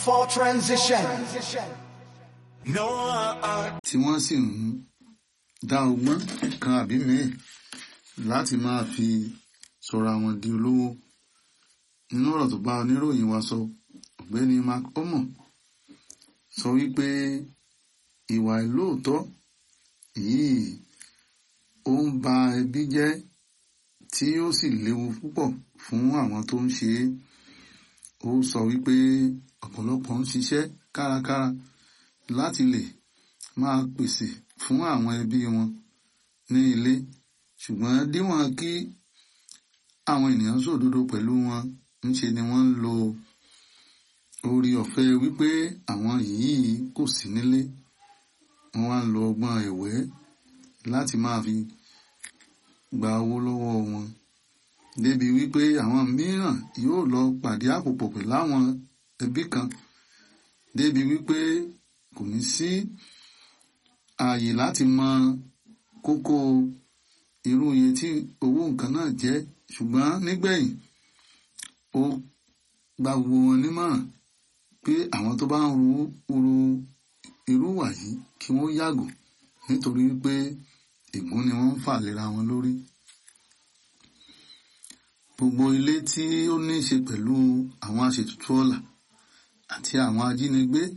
for transition. No, uh, tí wọ́n sì ń dá ọgbọ́n kan àbí mìíràn láti máa fi sọ̀rọ̀ àwọn di olówó nínú ọ̀rọ̀ tó bá oníròyìn wa sọ ọ̀gbẹ́ni mark omo sọ wípé ìwà ìlóòótọ́ yìí ó ń ba ẹbí jẹ́ tí ó sì léwu púpọ̀ fún àwọn tó ń ṣe é ó sọ wípé ọ̀pọ̀lọpọ̀ ń ṣiṣẹ́ kárakára láti lè máa pèsè fún àwọn ẹbí wọn ní ilé ṣùgbọ́n díwọ̀n kí àwọn ènìyàn sòdodo pẹ̀lú wọn ńṣe ni wọ́n ń lo orí ọ̀fẹ́ wípé àwọn yìí kò sí nílé wọ́n wá ń lo ọgbọ́n ẹ̀wẹ́ láti máa fi gba owó lọ́wọ́ wọn débi wípé àwọn mìíràn yóò lọ pàdé àpòpọ̀ pẹ̀lú àwọn ẹbí kan débi wípé kò ní sí ààyè láti mọ kókó irú iye tí owó nǹkan náà jẹ́ ṣùgbọ́n nígbẹ̀yìn ó gba gbogbo wọn nímọ̀ràn pé àwọn tó bá ń ru ru irú wà yìí kí wọ́n yàgò nítorí pé ègún ni wọ́n ń fà lera wọn lórí. Gbogbo ilé tí ó ní í ṣe pẹ̀lú àwọn aṣètùtù ọ̀la àti àwọn ajínigbé